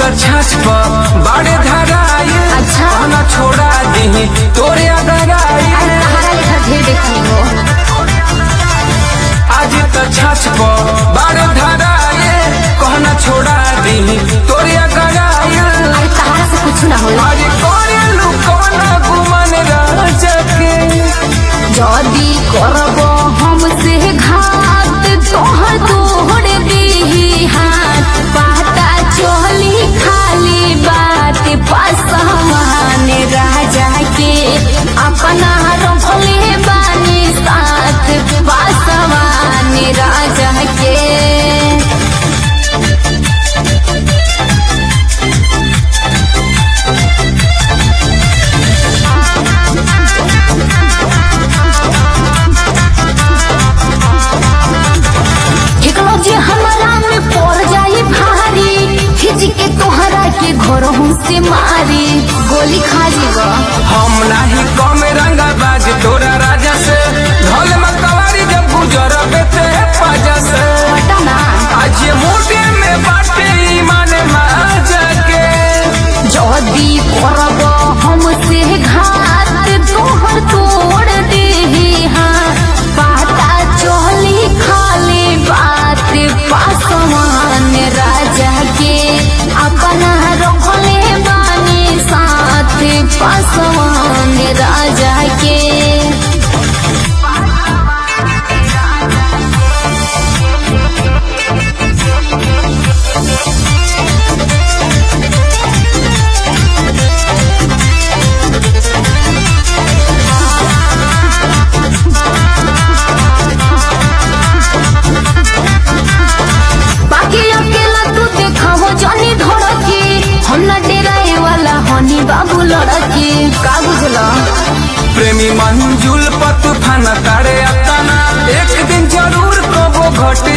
त छाछ पर बाड़े धराई अच्छा। कहना छोड़ा दी तोरे अगराई अरे तहरा लेखा ढेर देखनी हो आज त छाछ पर बाड़े धराई कहना छोड़ा दी तोरे अगराई अरे तहरा से कुछ ना होला आज करे लुकौना गुमान राजा के जदी करब हमसे घात तोहर तोड़ दी हाथ पाता चली खाली बात पासवान राजा के अपना रखले बानी साथ पासवान राजा के एकलो जे हमरा में पड़ जाई भारी खिच के तोहरा के घर से मारी गोली खा जेगा हम नाही कम रंगा बाज तोरा राजा से ढोल मकवारी जब गुजर बेते पाजा से पटना आज ये मोटे में बाटे ईमान माजा के जदी करब हमसे घात तोहर तोड़ दे हाँ पाता चली खाली बात पासवान राजा के अपना रखले बानी साथ पासवान राजा के बाकी अकेला तू देखावो जानी धड़की हम न डेराए वाला हनी बाबू लड़की का बुझला प्रेमी मंजुल पत फाना तारे अताना एक दिन जरूर कबो घट